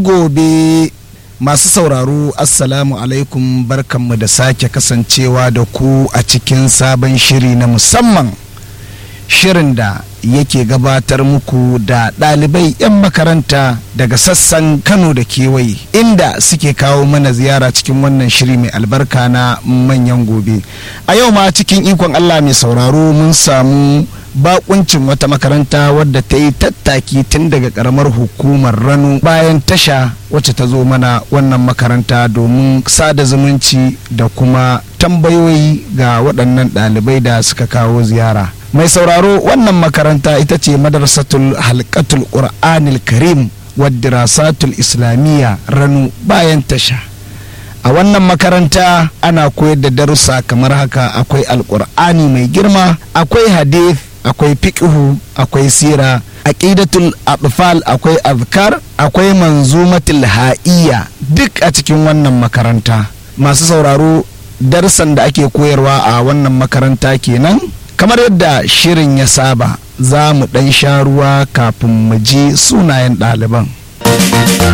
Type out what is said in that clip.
gobe masu sauraro assalamu alaikum barkanmu da sake kasancewa da ku a cikin sabon shiri na musamman shirin da yake gabatar muku da ɗalibai 'yan makaranta daga sassan kano da kewaye inda suke kawo mana ziyara cikin wannan shiri mai albarka na manyan gobe a yau ma cikin ikon allah mai sauraro mun samu bakuncin wata makaranta wadda ta yi tattaki tun daga karamar hukumar rano bayan tasha wacce ta zo mana wannan makaranta domin sada zumunci da kuma tambayoyi ga waɗannan ɗalibai da suka kawo ziyara mai sauraro wannan makaranta ita ce madarsatul halkatul qur'anil karim waddirasatul islamiyya rano bayan tasha a wannan makaranta ana koyar da darussa kamar haka akwai alkur'ani mai girma akwai hadith akwai fiqhu akwai sira aqidatul atfal akwai azkar akwai manzumatul ha'iyya duk a cikin wannan makaranta masu sauraro darsan da ake koyarwa a wannan makaranta kenan kamar yadda shirin ya saba za mu ɗan sha ruwa kafin mu je sunayen ɗaliban